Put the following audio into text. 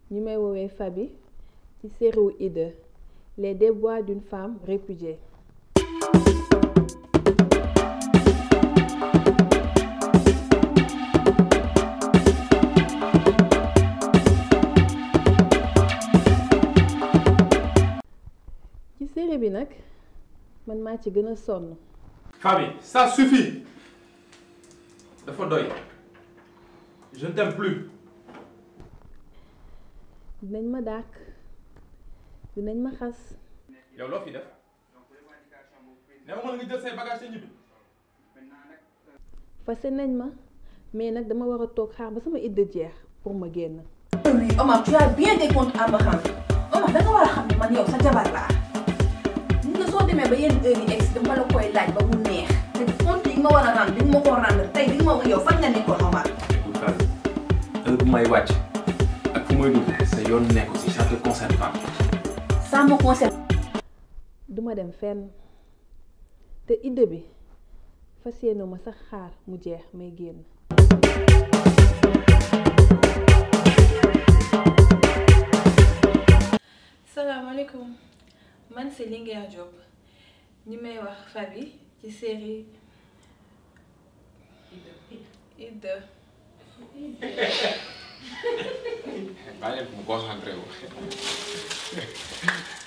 ñi may woowee Faby ci série wu Ida les déboires d'une femme répudiée ci série bi nag man maa ci gën a sonn Faby ça suffit dafa doy je ne t'aime plus dinañ ma dàq dinañ ma xas yow loo fi def ne ma mën nga jël say bagages te ñibbi fase nañ ma mais nag dama war a toog xaar ba sama idda jeex pour ma génn oui Omar tu as bien des comptes à me rendre Omar da nga war a xam ne man yow sa jabar laa gis nga soo demee ba yenn heure yi egg dama la koy laaj ba mu neex te compte yi nga ma war a rendre di nga ma ko rendre tey di nga ma wax yow fan nga nekkoon Omar. écoute Faby heure bu may wàcc ak fu may dugg sa yoon nekku si ça te concerne pas ça me concerne. duma dem fenn te idda bi fas yéene ma sax xaar mu jeex may génn salaamaaleykum man c'est Linguère Diop ñi may wax Faby ci série Ida bàyyi leen mu concentré wu